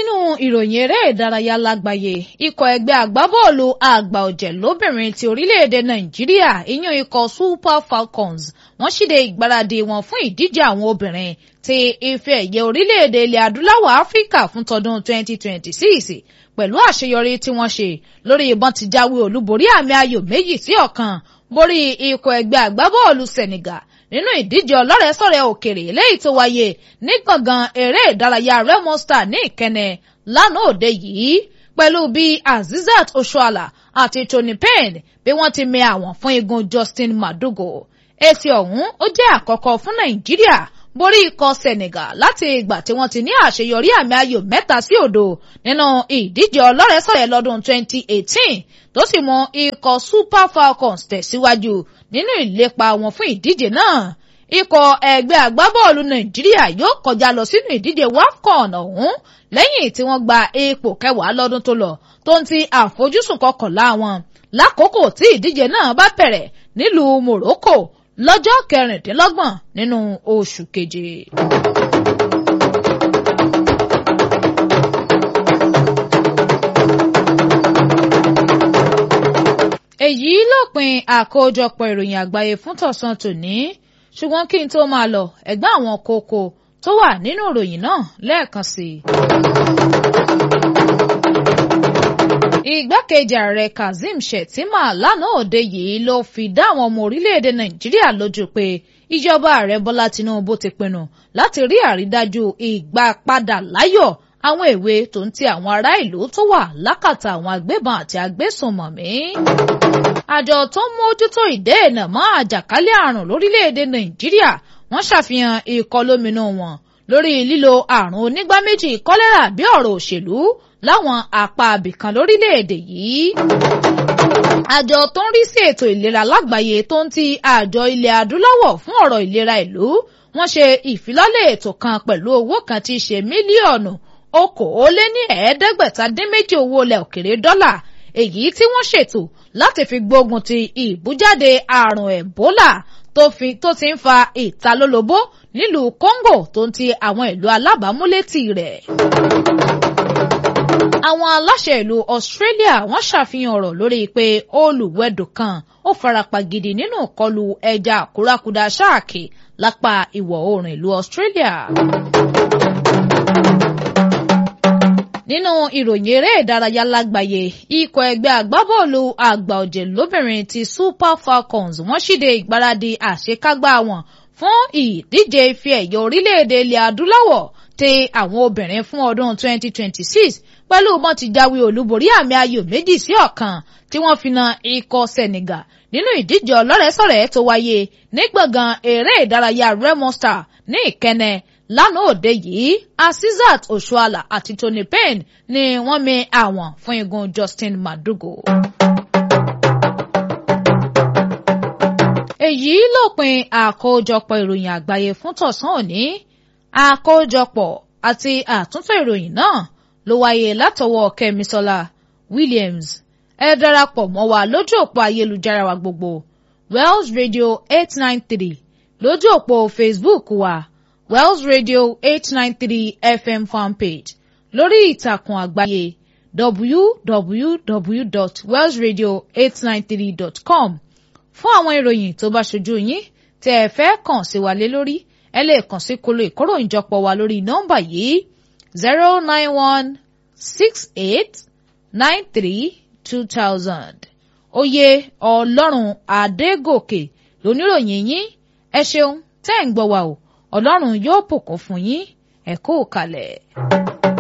nínú ìròyìn eré ìdárayá lágbàáyé ikọ̀ ẹgbẹ́ agbábọ́ọ̀lù àgbà ọ̀jẹ̀ lóbìnrin ti orílẹ̀-èdè nàìjíríà ìyún ikọ̀ super falcons wọ́n ṣíde ìgbáradì wọn fún ìdíje àwọn obìnrin ti ife ẹ̀yẹ orílẹ̀-èdè ilẹ̀ adúláwọ̀ áfíríkà fún tọdún 2026 pẹ̀lú àṣeyọrí tí wọ́n ṣe lórí ìbọn ti jáwé olúborí àmì ayò méjì sí ọ̀kan borí ikọ̀ ẹgbẹ́ agbábọ́ọ̀lù senegal nínú ìdíje ọlọ́rẹ̀ẹ́sọ̀rẹ́ òkèrè eléyìí tó wáyé ní gbọ̀ngàn eré ìdárayá remo star ní ìkẹnẹ lánàá òde yìí pẹ̀lú bí azizat oshoala àti tony payne bí wọ́n ti mẹ àwọn fún igun justin madugo èsì ọ̀hún ó jẹ́ àkọ́kọ́ fún nàìjíríà borí ikọ̀ senegal láti ìgbà tí wọ́n ti ní àṣeyọrí àmì ayò mẹ́ta sí òdo nínú ìdíje ọlọ́rẹ̀ẹ́sọ̀rẹ́ lọ́dún 2018 tó sì mú ikọ̀ super falcons tẹ̀síwájú nínú ìlépa wọn fún ìdíje náà ikọ̀ ẹgbẹ́ agbábọ́ọ̀lù nàìjíríà yóò kọjá lọ sínú ìdíje wafcon ọ̀hún lẹ́yìn tí wọ́n gba ipò kẹwàá lọ́dún tó lọ tó ń ti àfojúsùn kọkànlá wọn lákòókò tí ìdíje náà bá bẹ̀rẹ̀ nílùú morocco lọ́jọ́ kẹrìndínlọ́gbọ̀n nínú oṣù keje. èyí lópin àkójọpọ̀ ìròyìn àgbáyé fún tọ̀sán tòní ṣùgbọ́n kí n tó máa lọ ẹ̀gbọ́n àwọn kókó tó wà nínú ìròyìn náà lẹ́ẹ̀kan sí i. igbákejì ààrẹ kazeem shettima lánàá òde yìí ló fi dá àwọn ọmọ orílẹ̀-èdè nàìjíríà lójú pé ìjọba ààrẹ bọ́lá tinubu ti pinnu láti rí àrídájú ìgbà padà láyọ̀ àwọn èwe tó ń ti àwọn ará ìlú tó wà lákàtà àwọn agbébọn àti agbésùnmọ̀mí. àjọ tó ń mójútó ìdẹ́ẹ̀nà mọ́ àjàkálẹ̀ àrùn lórílẹ̀‐èdè nàìjíríà wọ́n ṣàfihàn ìkọlóminú wọn lórí lílo àrùn onígbá méjì kọ́lẹ́rà bí ọ̀rọ̀ òṣèlú láwọn apá abìkan lórílẹ̀‐èdè yìí. àjọ tó ń rí sí ètò ìlera lágbàáyé tó ń ti àjọ ilẹ̀ adúláwọ̀ fún ọ̀rọ̀ ìlera ìlú wọ́n ṣe ìfilọ́lẹ̀ ètò kan pẹ̀lú owó kan tí í ṣe mílíọ̀nù okòóléní ẹ̀ẹ́dẹ́gbẹ̀ta dín méjì owó ilẹ̀ òkèrè dọ́là èyí tí wọ́n ṣètò láti fi gbógun ti ìbújáde àrùn ẹ̀bólà tó ti ń fa ìtalólobó nílùú Congo tó ń ti àwọn ìlú alábàámúlétì rẹ̀. àwọn aláṣẹ ìlú Australia wọ́n ṣàfihàn ọ̀rọ̀ lórí pé olùwẹ̀dò kan ó farapa gidi nínú ìkọlù ẹja àkúrákudà ṣáàkì lápá ìwọ̀ oòrùn ìlú Australia nínú ìròyìn eré ìdárayá lágbàáyé ikọ̀ ẹgbẹ́ agbábọ́ọ̀lù àgbà ọ̀jẹ̀ lóbìnrin ti Super Falcons wọ́n ṣíde ìgbáradì àṣekágbá wọn fún ìdíje ife ẹ̀yẹ orílẹ̀-èdè ilẹ̀ adúláwọ̀ ti àwọn obìnrin fún ọdún 2026 pẹ̀lú bọ́n ti jáwé olúborí àmì ayò méjì sí ọ̀kan tí wọ́n fi na ikọ̀ Senegal nínú ìdíje ọlọ́rẹ̀ẹ́sọ̀rẹ́ tó wáyé ní gbọ̀ngàn eré ìdárayá Remo Star ní Ìkẹnẹ lánàá òde yìí Asisat Oshoala àti Tony Payne ni wọ́n mi àwọn fún igun Justin Madugo. èyí lópin àkójọpọ̀ ìròyìn àgbáyé fún tọ̀sán òní àkójọpọ̀ àti àtúntò ìròyìn náà ló wáyé látọwọ́ Kẹ́misọ́lá Williams ẹ darapọ̀ mọ́ wa lójú òpó ayélujára wa gbogbo Wells Radio eight nine three lójú òpó Facebook wa Wells Radio eight nine three FM fanpage lórí ìtàkùn àgbáyé www.wellsradio893.com fún àwọn ìròyìn tó bá ṣojú yín tẹ́ ẹ fẹ́ kàn sí wa lé lórí ẹ lè kàn sí kolo ìkóròyìnjọpọ̀ wa lórí nọ́mbà yìí zero nine one six eight nine three two thousand oyè ọlọ́run adégòkè lóníròyìn yín ẹ ṣeun tẹ́ ẹ̀ ń gbọ́ wa o ọlọ́run yóò bùkún fún yín ẹ kú kalẹ̀.